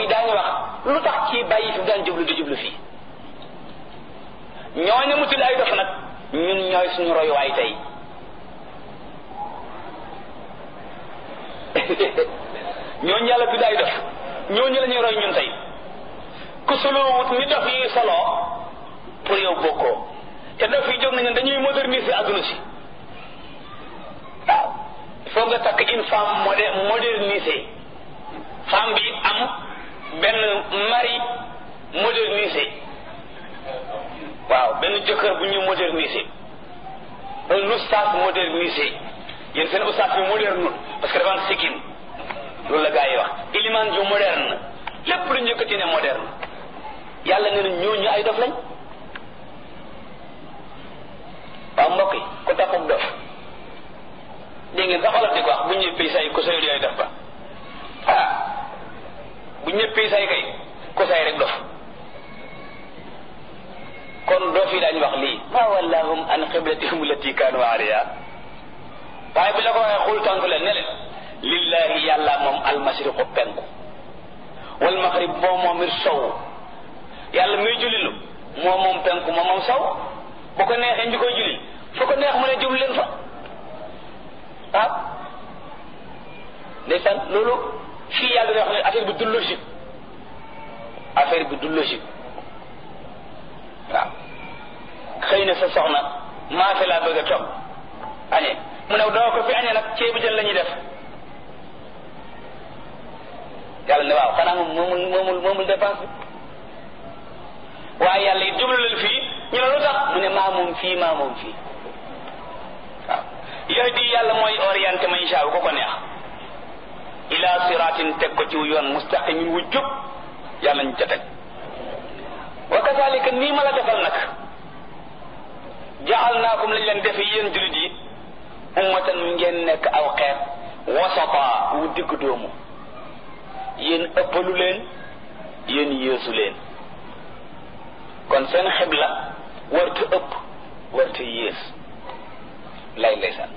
daañu wax lu tax kii bàyyi fi daan jublu di jublu fii ñooñu mu tudd ay dof nag ñun ñooy suñu royuwaay tey ñooñu yàlla tudd ay dof ñooñu la ñuy roy ñun tey ku soloowut ni dof yi soloo pour yow bokkoo te dof yi jóg nañu dañuy moderniser adduna si waaw il faut nga takk une femme modé modernisée femme bi am benn mari modernisé waaw benn jëkkër bu ñu modernisé un oustaz modernisé yéen seen oustaz bi moderne parce que dafa am sikkim loolu la gars yi wax iliman ju moderne lépp lu njëkkati ne moderne yàlla nee na ñooñu ay dof lañ waaw mbokk yi ku taxub dof dégg ngeen sax xoolal di ko wax bu ñëppee say ku say yooyu dof ba ah bu ñëppee say kay ku say rek dof kon doo fi daañu wax lii ma wallahum an qiblatihum allati kaanu alayha waaye bi la ko waxee xul tontu leen ne leen lillahi yàlla moom almashriqu penku wal maghrib moom moom it sow yàlla muy jullilu moom moom penku moom moom sow bu ko neexee ñu koy julli fu ko neex mu ne jublu leen fa ah ndeysaan loolu fii yàlla di wax ne affaire bi du logique affaire bi du logique waaw xëy na sa soxna maa fi laa bëgg a toog añee mu ne doo ko fi añee nag ceebu jën la ñuy def yàlla ne waaw xanaa moom moomul moomul moomul dépense bi waaye yàlla it jublu leen fii ñu ne lu tax mu ne maa moom fii maa moom fii waaw yahdi yàlla mooy orienté ma insha Allah ko ko neex ila siratin teg ko ci yoon mustaqimin wu jub yàlla ñu ca teg wa kazalika nii ma la defal nag jaalnaakum lañ leen defe yéen julit yi ummatan ngeen nekk aw xeet wasata wu digg doomu yéen ëppalu leen yéen yéesu leen kon seen xibla warta ëpp warta yées lay ndeysaan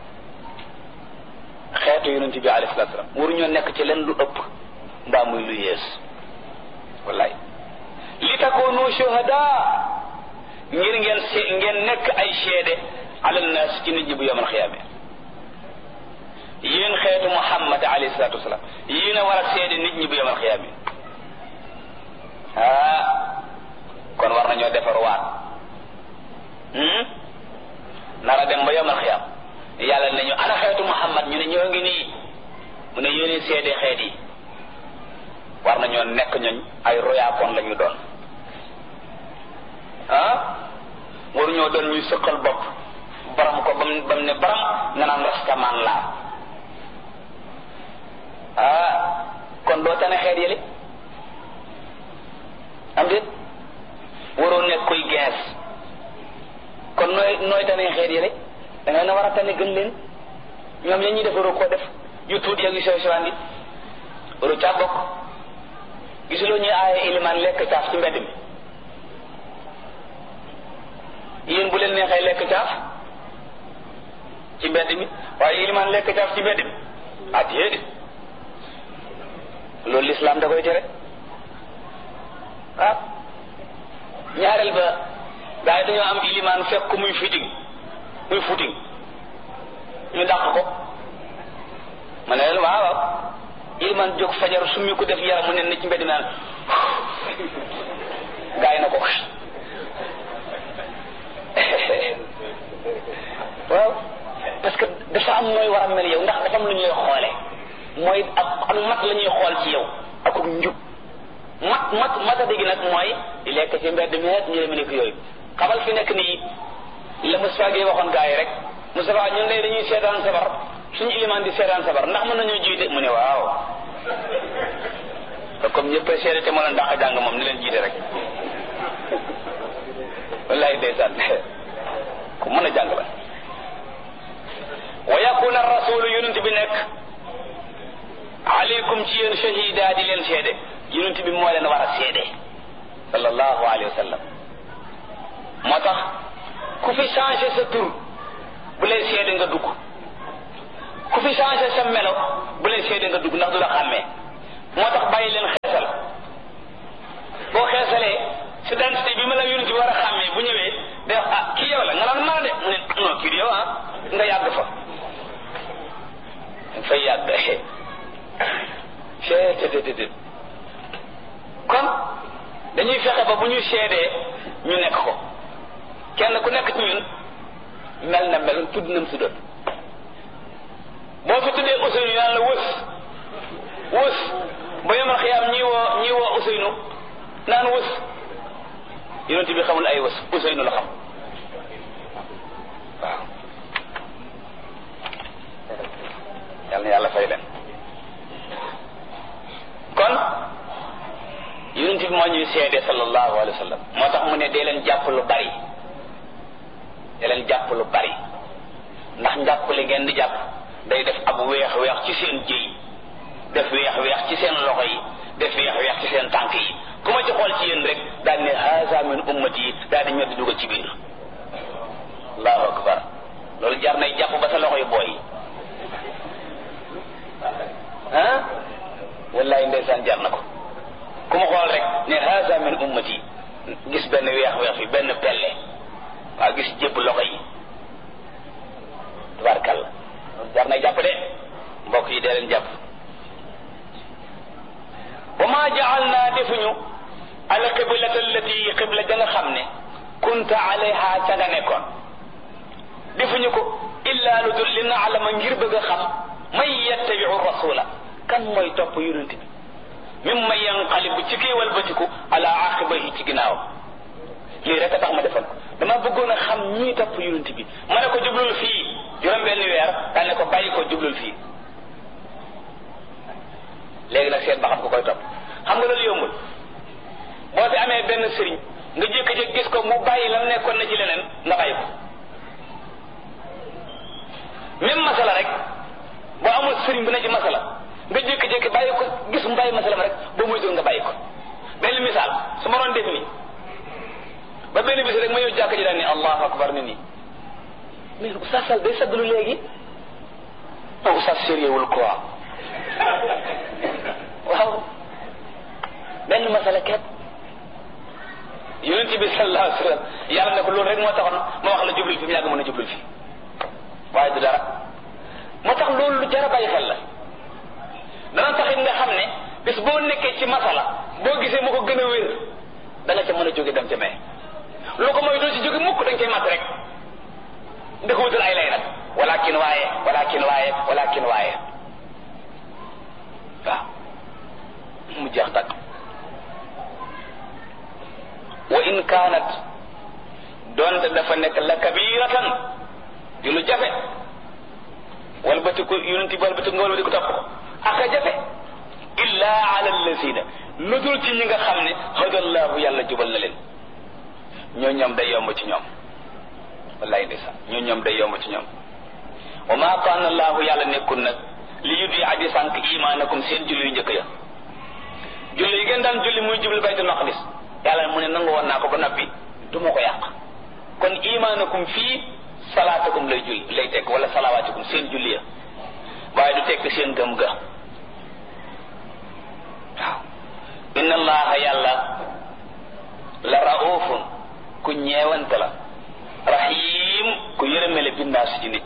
xeetu yonent bi alayhi salaatu salaam waruñoo nekk ci leen lu ëpp mbaa muy lu yées wallaay li takoonu shuhada ngir ngeen se ngeen nekk ay seede ala naas ci nit ñi bu yomal xiyaame yéen xeetu muhammad alayhi salaatu wasalaam yéen a war a seede nit ñi bu yomal xiyaame ah kon war nañoo defar waat nara dem ba yomal xiyaam yàlla ne ñu ana xeetu muhammad ñu ne ñoo ngi nii mu ne yéen seede xeet yi war nañoo nekk ñoñ ay royaakoon la ñu doon ah waruñoo doon ñuy sëqal bopp baram ko bam bam ne baram nga naan rastaman laa ah kon doo tane xeet yële am déet waroo nekk koy gees kon nooy nooy tane xeet yële da nga na war a tane gën leen ñoom ya ñuy def waroo koo def yu tuut yak yu sew sewaan yi waroo caa bokk gisuloo ñuy aaye ilimaan lekk caaf ci mbedd mi yéen bu leen neexee lekk caaf ci mbedd mi waaye ilimaan lekk caaf ci mbedd mi ah déedéet loolu lislaam da koy tere ah ñaareel ba gaa yi dañoo am ilimaan fekk ko muy fiting muy footing ñu dàq ko ma ne leen waaw waaw ilimaan jóg fajar summi ko def yaram mu ne na ci mbedd naan gaa yi na ko waaw parce que dafa am nooy war a mel yow ndax dafa am lu ñuy xoole mooy ak ak mat la ñuy xool ci yow ak ak njub mat mat mata dégg nag mooy di lekk ci mbedd mi ñu demee nekk yooyu xamal fi nekk nii la Moustapha Gueye waxoon gaa yi rek Moustapha ñun lay dañuy seetaan sabar suñu ilimaan di seetaan sabar ndax mën nañoo jiite mu ne waaw comme ñëpp seede te moo leen dàq jàng moom ni leen jiite rek wallahi ndeysaan ku mën a jàng la wa yakuna rasulu yonent bi nekk aleykum ci yéen shahida di leen seede yonent bi moo leen war a seede sallallahu alayhi wa sallam moo tax ku fi changé sa tur bu lay seede nga dugg ku fi changé sa melo bu lay seede nga dugg ndax du la xàmmee moo tax bàyyi leen xeesal seetetet kon dañuy fexe ba bu ñu seedee ñu nekk ko kenn ku nekk ci ñun mel na mel tudd nam su doon boo fi tuddee Ousseynou naan la wës wës ba yomal xiyaam ñii woo ñii woo Ousseynou naan wës yonent bi xamul ay wës Ousseynou la xam waaw yal na yàlla fay leen kon yonent bi moo ñuy seede sallallahu alayhi wa sallam moo tax mu ne dee leen jàpp lu bari dee leen jàpp lu bari ndax njàpp li ngeen di jàpp day def ab weex weex ci seen jëy def weex weex ci seen loxo yi def weex weex ci seen tànk yi ku ma ci xool ci yéen rek daal ne haza min ummati yi daal di ñoddi dugal ci biir allahu akbar loolu jar nay jàpp ba sa loxo yi booy ah wallahi ndeysaan jar na ko ku ma xool rek ne haza min ummati gis benn weex weex fi benn pelle waaw gis jëpp loxo yi tabarkalla loolu jar nay jàpp de mbokk yi dee leen jàpp wa ma jaalna defuñu al qiblata allati qibla ja nga xam ne kunta alayha ca nga nekkoon defuñu ko illa lu dul li naalama ngir bëgg a xam man yattabiu rasula kan mooy topp yonent bi mim ma yanqalibu ci kii walbatiku ala aqibahi ci ginnaaw lii rek a tax ma defal ko dama bëggoon a xam ñii topp yonent bi ma ne ko jublul fii juróom benn weer daal ne ko bàyyi ko jublul fii léegi nag seet ba xam ko koy topp xam nga loolu yombul boo fi amee benn sëriñ nga jékki-jékki gis ko mu bàyyi lam nekkoon na ci leneen nga bàyyi ko même masala rek boo amul sëriñ bu ne ci masala nga jékki-jékki bàyyi ko gis mu bàyyi masala ma rek boo moytuwul nga bàyyi ko benn misaal su ma doon def nii ba benn bis rek ma ñëw jàkk ji daan ni allahu akbar ni nii mais oustaz Sall day saggalu léegi ah oustaz sérieux wul quoi waaw benn masala kepp yonent bi sallallahu alayhi wa sallam yàlla ne ko loolu rek moo taxoon ma wax la jublul fi mu yàgg mën a jublul fi waaye du dara moo tax loolu lu jar a bàyyi xel la dana taxit nga xam ne bis boo nekkee ci masala boo gisee mu ko gën a wér da nga ca mën a jóge dem ca mee lu ko mooy doo ci jóge mukk dañ koy mat rek da ko wutal ay lay nag walakin waaye walakin waaye walakin waaye waaw mu jeex tag wa in kaanat doonte dafa nekk la kabiratan di lu jafe wal batiku yonenti wal batiku nga wal batiku topp ko aka jafe illa ala allazina lu dul ci ñi nga xam ne hadallahu yàlla jubal na leen ñoo ñoom day yomb ci ñoom wallahi ndeysaan ñoo ñoom day yomb ci ñoom wa ma kaana allahu yàlla nekkul nag li yuddi aji sànq imaanakum seen julli yu njëkk ya julli yi ngeen daan julli muy jublu baytul maqdis yàlla mu ne nangu woon naa ko ba noppi du ma ko yàq kon imaanakum fii salaatakum lay julli lay tekk wala salawaatikum seen julli ya waaye du tekk seen gëm ga waaw inna allaha yàlla la raufun ku ñeewante la rahim ku yërëmele bindaas ci nit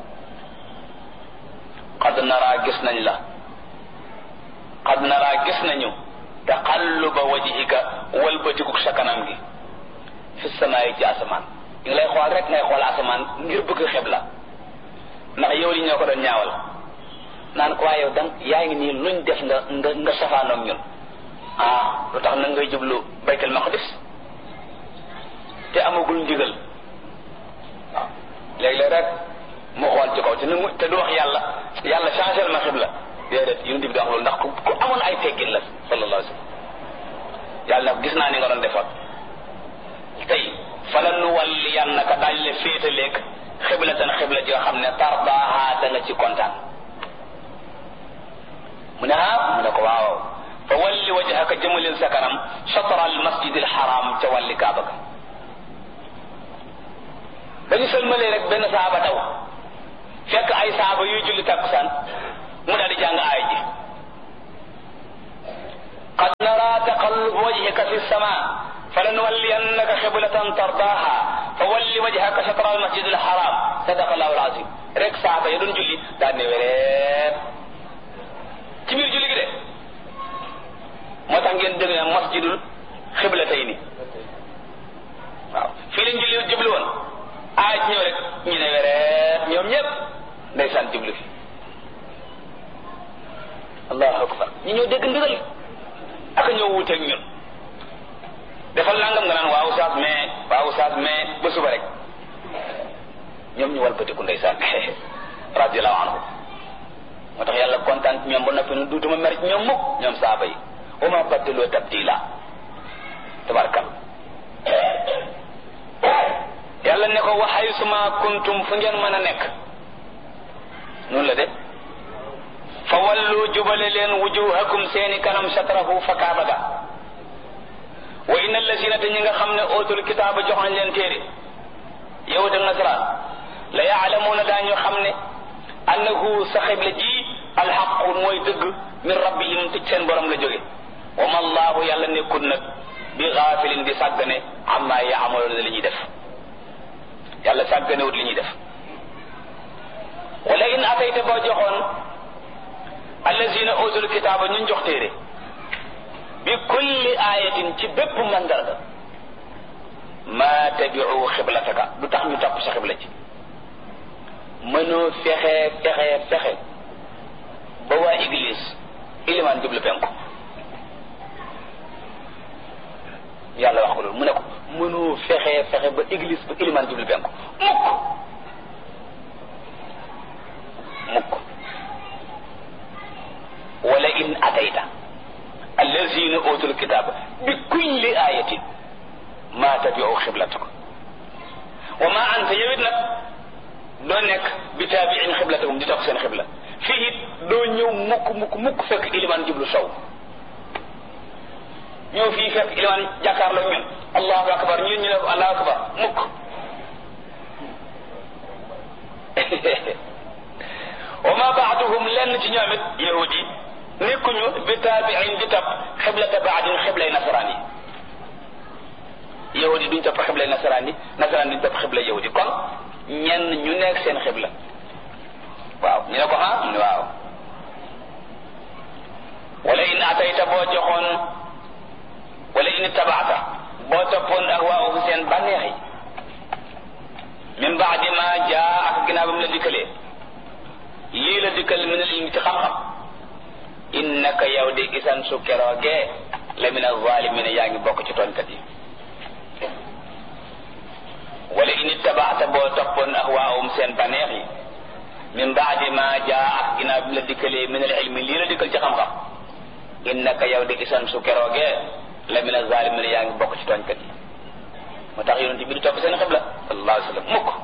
qad nara gis nañ la qad nara gis nañu taqalluba wajhika walbatikuk sa kanam gi fi samaayi ci asamaan ngi lay xool rek ngay xool asamaan ngir bëgg xeb la ndax yow li ñoo ko doon ñaawal naan ko waaye yow dang yaa ngi nii luñ def nga nga nga safaanoog ñun ah lu tax nag ngay jublu baytul maqdis te amagul ndigal waaw léeg-léeg rek mu xool ci kaw te nu mu te du wax yàlla yàlla changé ma xibla déedéet yonent bi di wax loolu ndax ku ku amoon ay teggin la sallallahu alayhi wa sallam yàlla nag gis naa ni nga doon defoon tey fala nu walliyannaka daañ la féetaleeg xiblatan xibla ji nga xam ne tardaaha da nga ci kontaan mu ne ah mu ne ko waaw fa walli wajhaka jëmalil sa kanam chatra al masjid al haram ca walli kaaba ga dañu sëlmalee rek benn saaba daw fekk ay saaba yuy julli takkusaan mu daal di jàng aay ji qad nara taqallub wajhika fi sama falanuwalliyannaka xiblatan tardaha fa walli wajhaka shatra al masjid al haram sadaqa allahu al azim rek saaba ya doon julli daal ne wereet ci biir julli gi de moo tax ngeen dégg ne masjidul xibla tey ni waaw fii lañ julli jublu woon aaj ñëw rek ñu ne wereet ñoom ñëpp ndeysaan jublu fi allahu akbar ñu ñëw dégg ndigal ak ñëw wuuteeg ñun defal nangam nga naan waaw saas mais waaw saas mais ba suba rek ñoom ñu walbatiku ndeysaan radiallahu anhu moo tax yàlla kontaan ci ñoom ba noppi nu duutuma mer ci ñoom mukk ñoom saaba yi wa ma baddaloo tabdila tabarkal yàlla ne ko waxay suma kuntum fu ngeen mën a nekk noonu la de fa wallu jubale leen wujuhakum seeni kanam shatrahu fa kaaba ga wa inna allasina te ñi nga xam ne ootul kitaaba jox nañ leen téere yahud ak nasaraan la yaalamuuna daañu xam ne annahu sa xibla ji alxaqu mooy dëgg min rabbihim ci seen borom la jóge wa ma allahu yàlla nekkul nag bi gaafilin di sàggane amma yaamaloona li ñuy def yàlla sàgganewut li ñuy def wala in atayta boo joxoon allazina utul kitaaba ñun jox téere bi kulli ayatin ci bépp mandarga ma tabiu xiblataka du tax ñu topp sa xibla ci mënoo fexe fexe fexe ba waa église ilimaan jublu penku yàlla wax ko loolu mu ne ko mënoo fexe fexe ba église ba ilimaan jublu penku mukk mukk wala in atayta allazina utul kitaba bi kulli ayatin ma tabiu xiblataka wa ma anta yowit nag doo nekk bi taabiin xiblatakum di topp seen xibla fii it doo ñëw mukk mukk mukk fekk ilimaan jublu sow ñëw fii fekk ilimaan jàkkaarloo ñun allahu akbar ñun ñu ne ko allahu akbar mukk wa ma baaduhum lenn ci ñoom it yahud yi nekkuñu bi taabiin di topp xiblata baadin xiblay nasaraan yi yahud yi duñ topp xiblay nasaraan yi nasaraan duñ topp xiblay yahud yi kon ñenn ñu nekk seen xibla waaw ñu ne ko ah mu ne waaw wala in atayta boo joxoon wala in tabaata boo toppoon ak waa ufu seen bànneex yi min baadi ma jaa ak ginnaaw ba mu la dikkalee lii la dikkal min al ilmi ci xam-xam innaka yow de isan su keroogee la min alzalimina yaa ngi bokk ci tooñkat yi wala in ittabaata boo toppoon ahwaahum seen baneex yi min baadi ma jaa ak ginnaaw bi la dikkalee min al ilmi lii la dikkal ci xam-xam innaka yow de isan su keroogee la min alzalimina yaa ngi bokk ci tooñkat yi moo tax yonent bi di topp seen xibla sallallahu alayhi wa sallam mukk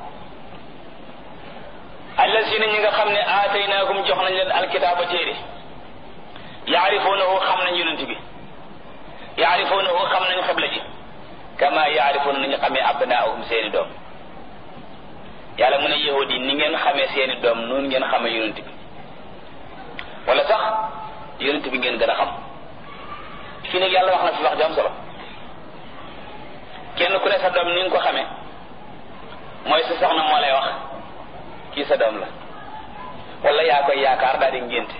allasina ñi nga xam ne aataynaahum jox nañ leen alkitaaba téere yaarifuunahu xam nañ yonent bi yaarifuunahu xam nañ xibla ji kama yaarifuuna nañu xamee abnaahum seeni doom yàlla mu ne yahudi ni ngeen xamee seeni doom noonu ngeen xamee yonent bi wala sax yonent bi ngeen gën a xam fii nag yàlla wax na fi wax ju am solo kenn ku ne sa doom ni nga ko xamee mooy sa soxna moo lay wax kii sa doom la wala yaa koy yaakaar daal di ngénte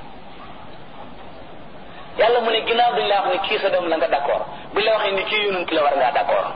yàlla mu ne ginnaaw duñ la wax ni kii sa doom la nga d'accord buñ la waxee ni kii yonent la war ngaa d'accord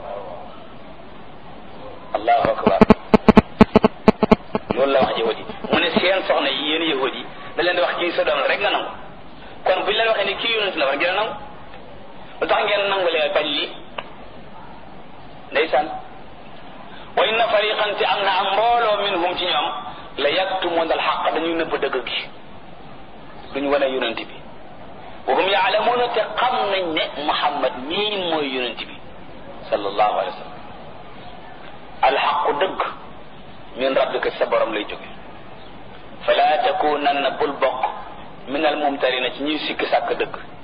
allahu akbar loolu la wax yahudi mu ne seen soxna yi yéen yahudi da leen di wax kii sa doom la rek nga nangu kon buñ la waxee ni kii yonent la war ngeen nangu lu tax ngeen nangu lee bañ lii ndeysaan wa inna fariqan ci am na am mbooloo minhum ci ñoom la yaktumuna alxaq dañuy nëbb dëgg gi duñu wane yonent bi wa hum yaalamuuna te xam nañ ne muhammad mii mooy yonent bi sallallahu alayhi wa sallam alxaqu dëgg min rabbika sa borom lay jóge fala takunanna bul bokk min al mumtarina ci ñuy sikki sàkk dëgg